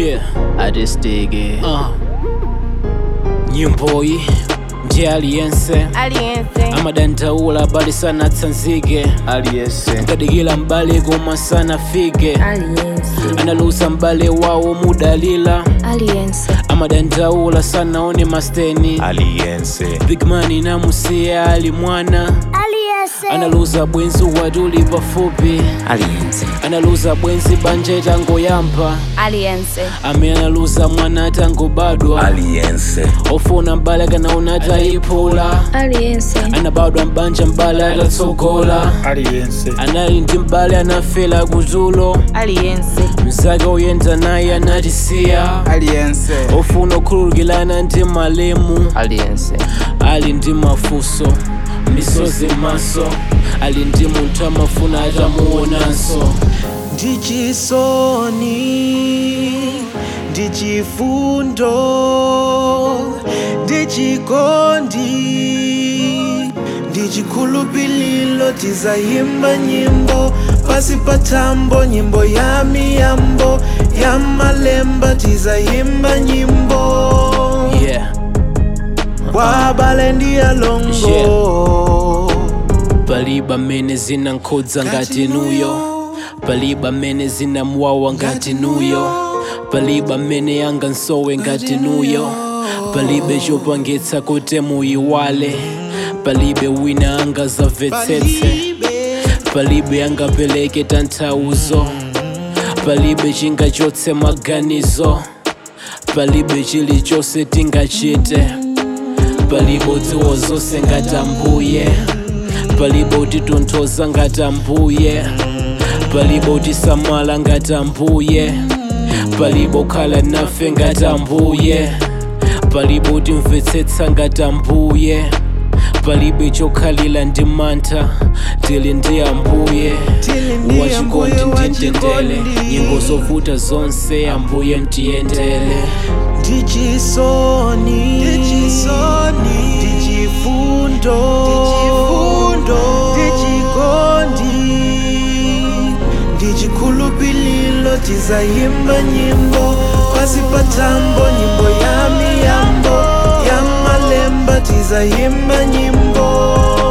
Yeah, atesiteke uh. nyimboyi ndi aliyense aliyense amadandaula bali sanatsanzike aliyense kadikila mbale koma sanafike aliyense analusa mbale wawo mudalila aliyense amadandaula sanaone masteni aliyense bigmani namusiya ali mwana aliyense analuza bwenzi watuli pafupi aliyense analuza bwenzi banja itangoyamba aliyense ame analuza mwana atangobadwa aliyense ofuna mbale kanaona atayiphula aliyense anabadwa mbanja mbale atatsogola aliyense anali ndi mbale anafela kutulo aliyense mzake oyenda naye anatisiya aliyense ofuna okhululukirana ndi malemu aliyense ali ndi mafuso misozi maso ali ndi munthu amafuna atamuonanso ndichisoni ndichifundo ndichikondi ndichikhulupililo tizayimba nyimbo pasi patambo nyimbo ya miyambo ya malemba tizayimba nyimbo yeah kwabale ndiyalongo palibe amene zinankhudza ngati nuyo palibe amene zinamwawa ngati nuyo palibe amene yangansowe ngati nuyo palibe chopangitsa kuti muyiwale palibe wina angazamvetsetse palibe angapereke tanthauzo palibe chingachotse maganizo palibe chilichonse tingachite palibe udziwo zonse ngati ambuye palibe utitonthoza ngati ambuye palibe utisamala ngati ambuye palibe ukhala nafe ngati ambuye palibe utimvetsetsa ngati ambuye palibe chokhalira ndi mantha tili ndi ambuye Tili ndi wachikondi ambuye ndintendele wachikondi. nyimbo zovuta zonse ambuye ntiyendele ndichisoni ndichifundo ndichikondi ndichikhulupililo tizayimba nyimbo pasi patambo nyimbo ya miyambo ya malemba tizayimba nyimbo